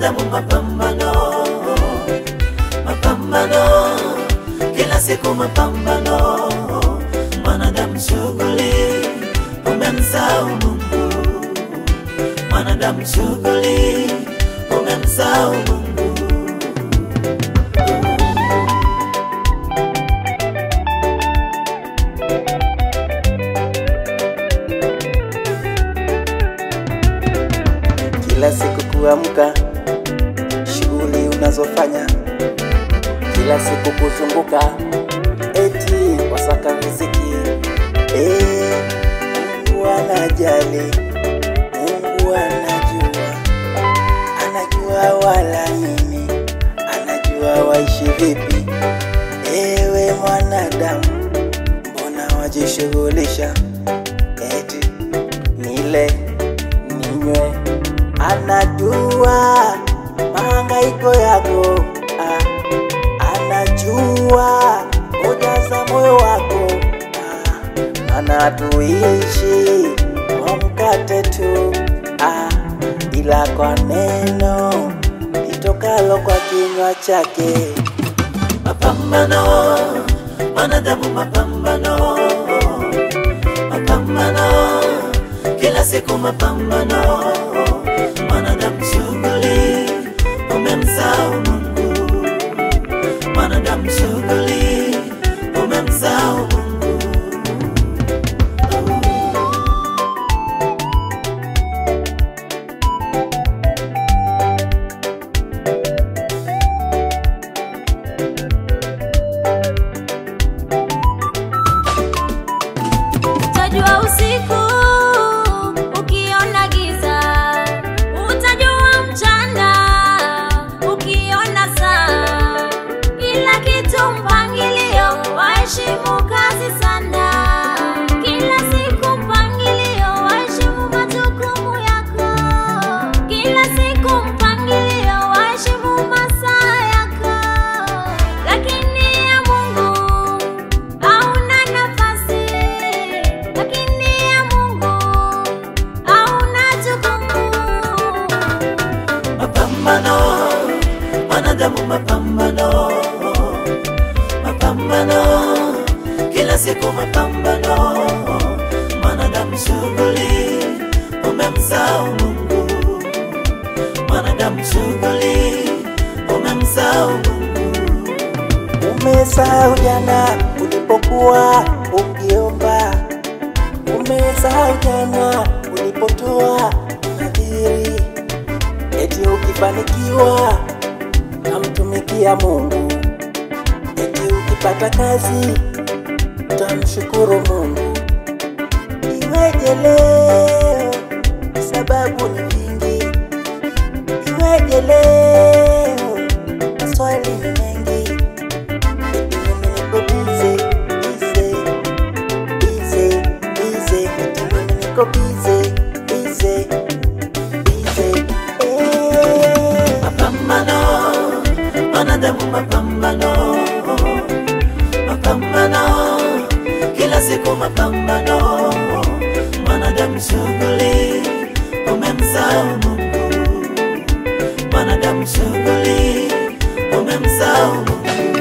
mwanadamu mapambano, mapambano, kila siku mapambano, mwanadamu shughuli, umemsahau Mungu, mwanadamu shughuli, umemsahau Mungu. kila siku kuamka, shughuli unazofanya kila siku kuzunguka, eti wasaka riziki. Eh, Mungu anajali, Mungu anajua, anajua wala nini, anajua waishi vipi. Ewe mwanadamu, mbona wajishughulisha eti nile ninywe, anajua mahangaiko yako ah, anajua hoja za moyo wako ah, anatuishi kwa mkate tu ah, ila kwa neno litokalo kwa kinywa chake. mapambano, wanadamu mapambano, mapambano, kila siku mapambano, mwanadamu shughuli, umemsahau Mungu, mwanadamu shughuli, umemsahau Mungu. Utajua usiku ukiona giza, utajua mchana ukiona saa. Kila kitu mpangilio, waheshimu kazi sana. Kila siku mpangilio, waheshimu majukumu yako. Kila siku mpangilio, waheshimu masaa yako. Lakini ya Mungu hauna nafasi, lakini ya Mungu hauna jukumu. mapambano, wanadamu mapambano, mapambano, kila siku mapambano, mwanadamu shughuli, umemsahau Mungu, mwanadamu shughuli, umemsahau Mungu. Umesahau jana ulipokuwa ukiomba, umesahau jana ulipotoa nadhiri, eti ukifanikiwa tamtumikia Mungu, eti ukipata kazi tamshukuru Mungu. Iweje leo? Sababu ni vingi. Iweje leo? Maswali ni mengi. Eti mimi niko busy, busy, busy, busy. Eti mimi niko busy, busy, busy. Eh. mapambano, wanadamu mapambano, mapambano, kila siku mapambano, mwanadamu shughuli, umemsahau Mungu, mwanadamu shughuli, umemsahau Mungu.